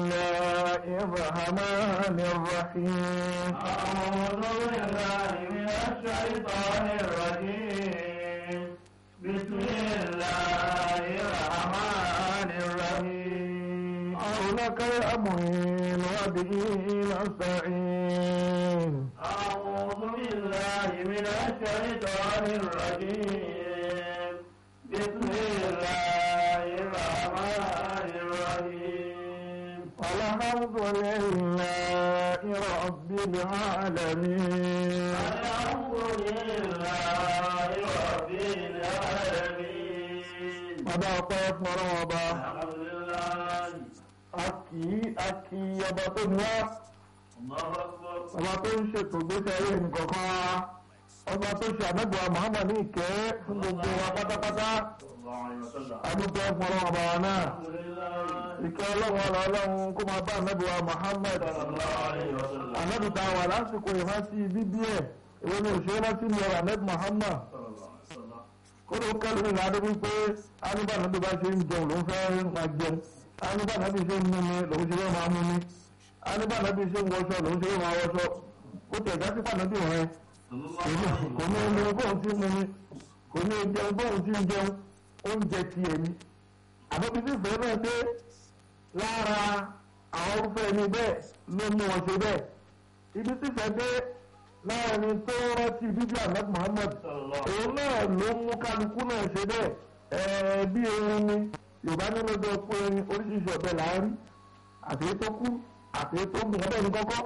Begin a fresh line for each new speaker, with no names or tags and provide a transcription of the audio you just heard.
الله الرحمن الرحيم
أعوذ بالله من الشيطان الرجيم بسم الله الرحمن الرحيم
عونك يا معين وبه نستعين
أعوذ بالله من الشيطان الرجيم بسم الله الرحمن الرحيم
الحمد لله رب العالمين
الحمد لله رب العالمين
ọba ọpẹ́ fún ọlọ́wọ́ ọba
الحمد لله
akì akì ọba tó ní wá
الله أكبر
ọba tó ń ṣètò gbèsè ayé nìkọ̀ọ̀kan wa ọba tó ṣe àmẹ́gbọ̀ọ́ Muhammad ní ìkẹ́ fún gbogbo wa pátápátá
صلى الله عليه وسلم
adúpẹ́ fún ọlọ́wọ́ ọba wa náà
الحمد لله
ìkẹ́ ọlọ́wọ́ ọlọ́run kó máa bá àmẹ́gbọ̀ọ́ Muhammad
صلى الله عليه وسلم
àmẹ́bùtà wà lásìkò ìrántí bíbí ẹ̀ èwo ni òṣèré rántí ní ọ̀rọ̀ àmẹ́bù Muhammad
صلى الله عليه وسلم
kódò kẹlù ní ìlànà wípé anúbà náà bí bá ṣe ń jẹun ló ń fẹ́ máa jẹun anúbà náà bí ṣe ń mumi lòun ṣe fẹ́ máa mumi anúbà náà bí ṣe ń wọṣọ lòun ṣe fẹ́ máa wọṣọ ó tẹ̀ já sí pàdánù rẹ
صلى الله
kò
عليه
ní
وسلم
kò ní omi bóun ti mumi kò ní jẹun bóun ti ń jẹun oúnjẹ ti ẹ̀mí àbẹ̀bí sì fẹ́ náà pé lára àwọn orúfẹ́ ẹni bẹ́ẹ̀ ló mú wọn ṣe bẹ́ẹ̀ ibi sì fẹ́ dé láàrin tó rántí bíbí ahmed muhammed
صلى الله
òun náà ló mú kálukú náà ṣe bẹ́ẹ̀ ẹ̀ẹ́ bí erin ni yorùbá nínú ọjọ́ pé erin oríṣiríṣi ọ̀bẹ là ń rí àti èyí tó kú àti èyí tó gùn ọbẹ̀ ní kọ́kọ́